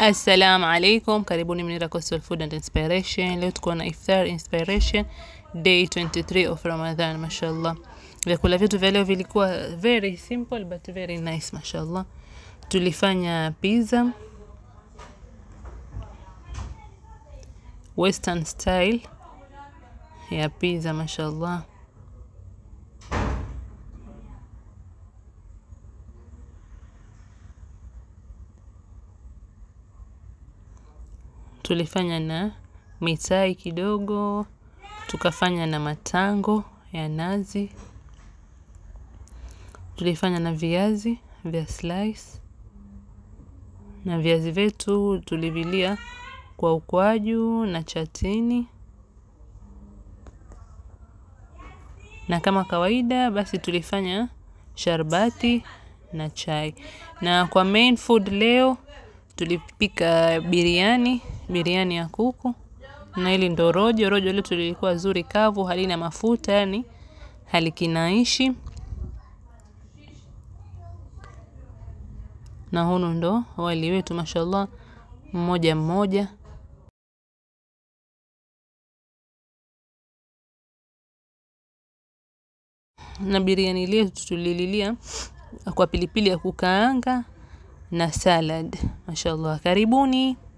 Assalamu alaikum, karibuni Munira Coastal Food and Inspiration. Leo tuko na iftar inspiration day 23 of Ramadan, mashallah. Vyakula vyetu vya leo vilikuwa very simple but very nice, mashallah. Tulifanya pizza western style ya pizza, mashallah. Tulifanya na mitai kidogo, tukafanya na matango ya nazi, tulifanya na viazi vya slice, na viazi vyetu tulivilia kwa ukwaju na chatini, na kama kawaida basi tulifanya sharbati na chai. Na kwa main food leo tulipika biriani, biriani ya kuku na hili ndo rojo. Rojo letu lilikuwa zuri kavu, halina mafuta, yani halikinaishi. Na hunu ndo wali wetu, mashallah, mmoja mmoja. Na biriani letu tulililia kwa pilipili ya kukaanga na salad. Mashallah, karibuni.